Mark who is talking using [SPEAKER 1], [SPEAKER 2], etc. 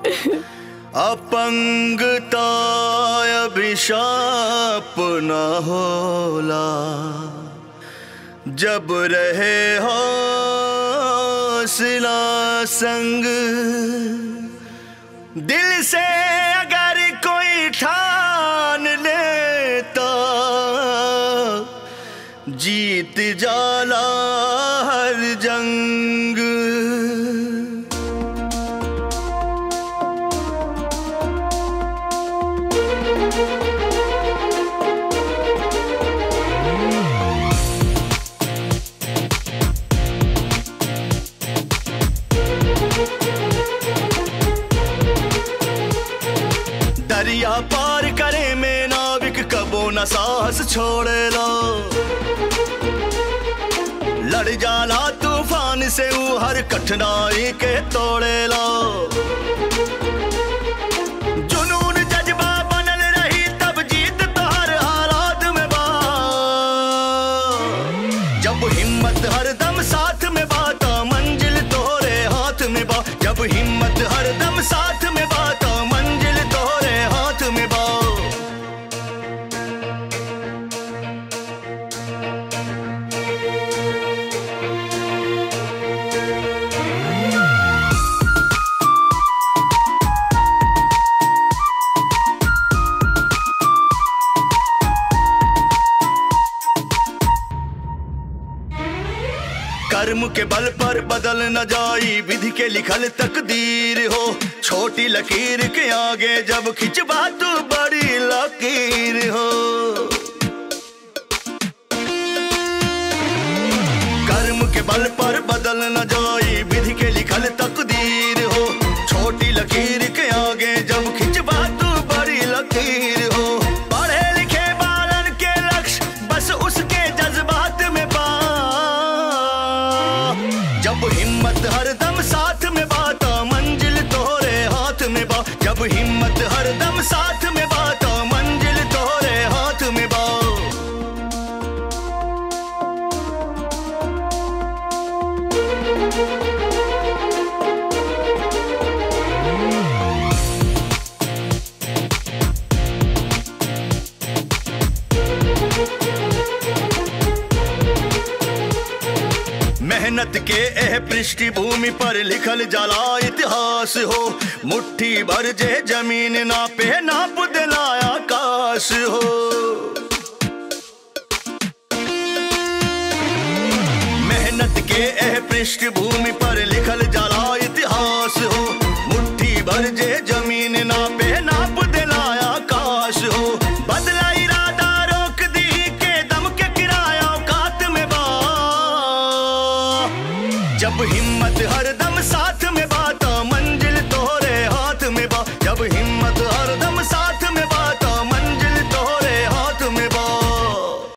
[SPEAKER 1] अपंगता अभिशाप न होला जब रहे हौसला संग दिल से अगर कोई ठान लेता जीत जाला हर जंग दरिया पार करे में नाविक कबो न साहस छोड़ेला लड़ जाला तूफान से ऊ हर कठिनाई के तोड़ेला जुनून जज्बा बनल रही तब जीत तो हर हालात में बा जब हिम्मत हर दम साथ में बात मंजिल तोरे हाथ में बा जब हिम्मत हर दम साथ में बात मंजिल तोरे हाथ में बा कर्म के बल पर बदल न जाई विधि के लिखल तकदीर हो छोटी लकीर के आगे जब खिंचवा तू बड़ी लकीर हो कर्म के बल पर बदल न जाई विधि के लिखल तकदीर हो छोटी लकीर के आगे जब खिंचवा तू बड़ी लकीर हो पढ़े लिखे बालन के लक्ष्य बस उसके जज्बात में पा जब हिम्मत हर दम साथ में बात मंजिल तोरे हाथ में बा जब हिम्मत हर दम साथ में बात मंजिल तोरे हाथ में बा मेहनत के एह पृष्ठभूमि पर लिखल जाला इतिहास हो मुट्ठी भर जे जमीन ना पे नाप देला आकाश हो मेहनत के एह पृष्ठभूमि पर लिखल जाला इतिहास हो मुट्ठी भर जे जमीन ना पे नाप देला आकाश हो बदला इरादा रोक दी के दम के किराया औकात में बा जब हिम्मत हर दम साथ